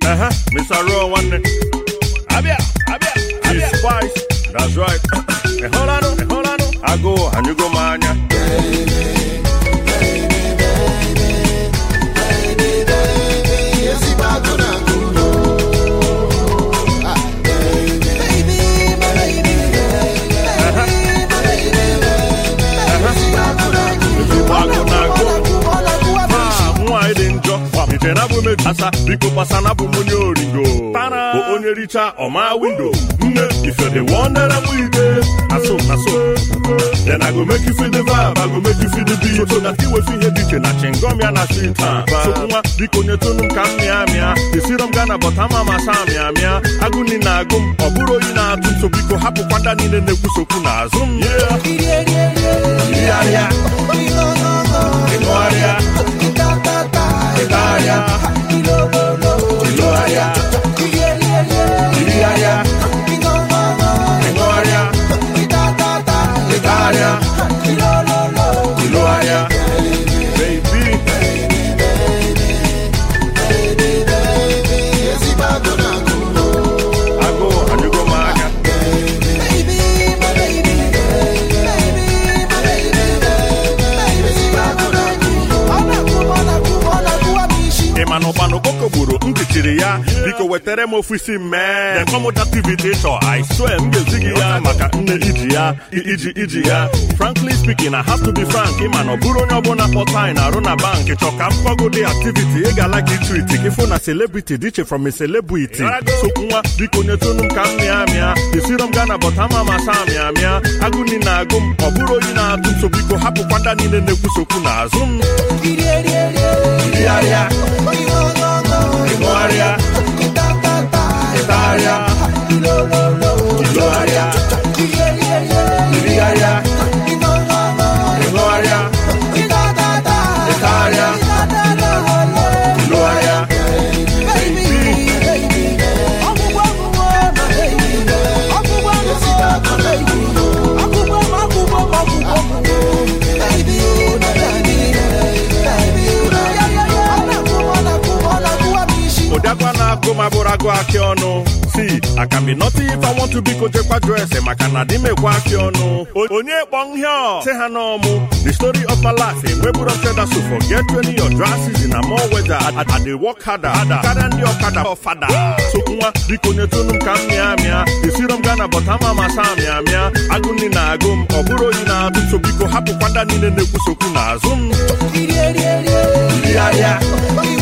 Ehe, Mr. Raw nwanne. Abịa, abịa, abịa. Spice, that's right. Ịhụlanụ, ịhụlanụ. Agụụ anyụgo m anya. Ezigbo agụ na-agụ. Ah, nwaanyị dị njọ iche na bụ meju asa biko gbasa na bụ m onye oringo bụ onye richa ọma windo nne ife dị wondere m ide naso naso then I go make you feel the vibe I go make you feel the beat so that iwefu ihe dị iche na chingom ya na street a so nwa biko nyetunu m ka m mịa mịa esiro m gana bọta ma masa mịa mịa agụ ni na-agụ m ọ bụrụ oyi na-atụ m so biko hapụkwa ndị niile na-ekwusokwu n'azụ m yeah. Iriarịa, ịṅụgharịa, ịgagharịa, ịlụgharịa, iriarịa, ịṅụgharịa, ịgagharịa, ịlụgharịa. Baby, agụụ anyụgo m anya. ị ma na ụkpana okpoko gburu m jichiri ya biko wetara m ofu isi mee kọmụta tv dị chọ i swear m ga-ezi gị ya maka nne iji ya i- iji iji ya frankly speaking I have to be frank ịma na ọ bụrụ onye ọbụla kpọta anyị na-arụ na bank chọ ka m gwago dị activity ị ga-ala gị tweet gị fụ na celebrity dị iche from a celebrity so nwa biko nyetunu m ka m mịa mịa esiro m gana bọta ma masa mịa mịa agụ ni na-agụ m ọ bụrụ oyi na-atụ m so biko hapụkwa ndị niile na-ekwusokwu n'azụ m iriarịa ịṅụgharịa ịtagharịa ịlụgharịa irigharịa ịṅụgharịa ịtagharịa ịlụgharịa ụdakwa na-agụ ma bụrụ agụ akị ọnụ si aka mi nọta ife I want to biko jekwa jụọ ese maka na dị mekwa akị ọnụ O- onye kpọ nhịọ sị ha n'ọmụ the story of my life enweburu ọcheda so forget when your dry season na more weather I, I dey work harder karịa ndị ọkada ọfada so nwa biko nyetunu m ka m mịa mịa esiro m gana bọta ma masa mịa mịa agụ nni na-agụ m ọ bụrụ oyi na-atụ so biko hapụkwa ndị niile na-ekwusokwu n'azụ m iriarịa